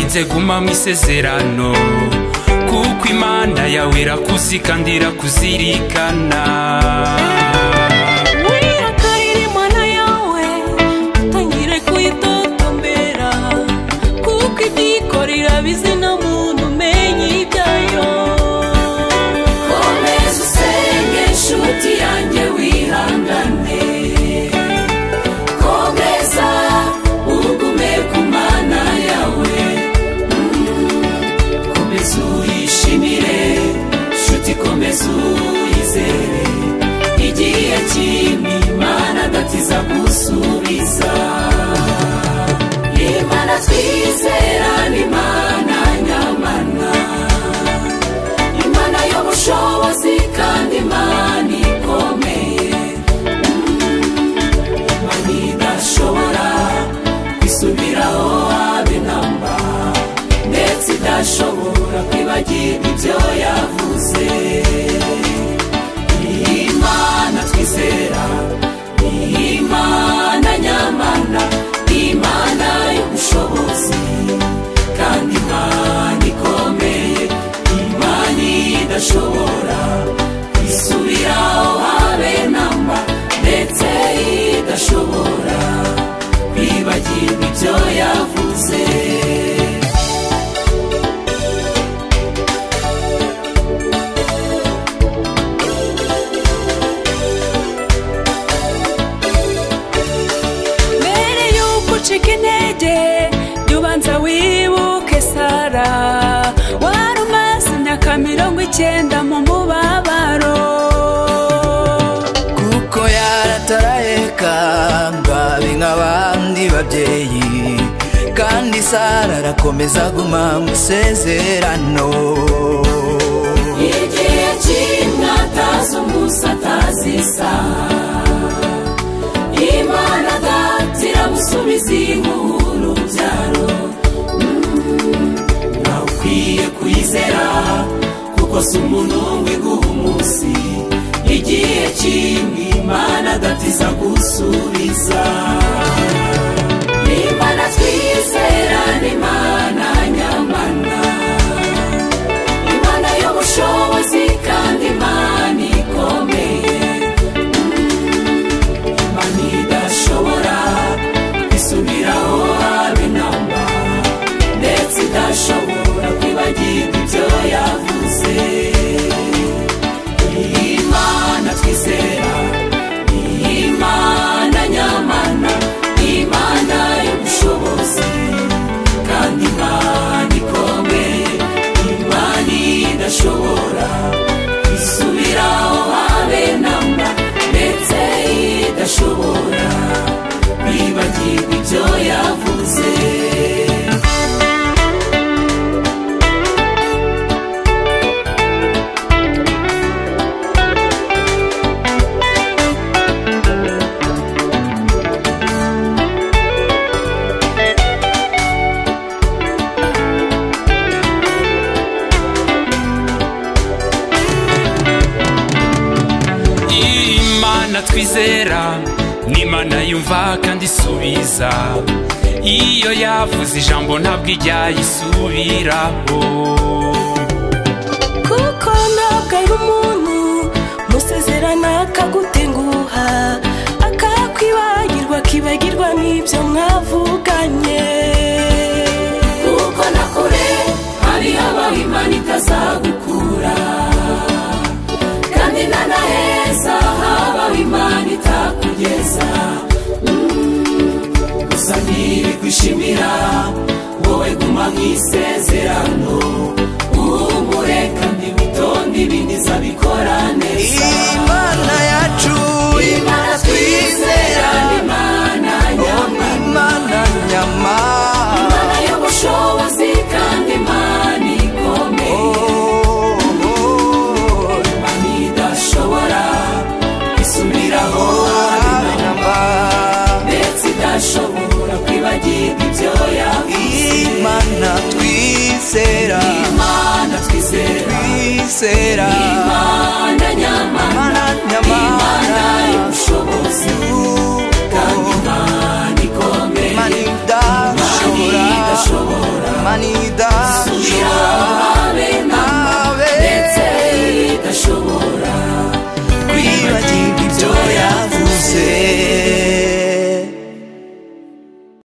nze guma mu isezerano kuko imana yawe irakuzi kandi irakuzirikana wihakarire imana yawe utangire kuyitotombera kuko ibyikorera bizina muntu umenye ibyayo komeza usenge inshuti yanjye wihangane komeza ugume ku mana yawe Mm. komeza uyishimire inshuti komeza uyizere igihe kimwe imana adatiza gusubiza imana twizera ni imana nyamana imana y'ubushobozi kandi imana ikomeye Mm, imana idashobora kwisubiraho habe namba ndetse idashobora kwibagirwa ibyo yavuze imana twizera ni imana nyamana imana y'ubushobozi kandi imana ikomeye imana idashobora kwisubiraho habe namba ndetse idashobora kwibagirwa ibyo yavuze mbere y'uko ucika intege jya ubanza wibuke sara wari umaze imyaka mirongo icyenda mu mubabaro kuko yarataraheka mbabe nk'abandi babyeyi kandi sara arakomeza aguma mu isezerano igihe kimwe atazi umunsi atazi isaha imana datira gusubiza inkuru urubyaro Mm, nawe ukwiye kuyizera kuko si umuntu wiguha umunsi igihe kimwe imana adatiza gusubiza imana twizera ni imana nyamana imana y'ubushobozi kandi imana ikomeye Mm, imana idashobora kwisubiraho habe namba ndetse idashobora kwibagirwa ibyo yavuze imana twizera ni imana nyamana imana y'ubushobozi kandi imana ikomeye imana idashobora kwisubiraho habe namba ndetse idashobora kwibagirwa ibyo yavuze imana twizera ni imana yumva kandi isubiza iyo yavuze ijambo ntabwo ijya yisubiraho kuko ntabwo ari umuntu musezerana akagutenguha akakwibagirwa akibagirwa n'ibyo mwavuganye kuko na kure hari habaho imana itazagukura kandi na naheza habaho imana itakugeza Mm, gusa ntibigushimira wowe guma mu isezerano umureka ntiwitonde ibindi zabikora neza imana yacu imana twizera ni imana ni nyamara imana nyama imana y'ubushobozi kandi imana ikomeye Oh, oh, oh. imana idashobora isubiraho Abe abana namba. ndetse idashobora kwibagirwa ibyo yavuze imana twizera imana twizera twizera imana nyamana Imana nyamana. imana y'ubushobozi kandi imana ikomeye imana imana idashobora idashobora imana idahana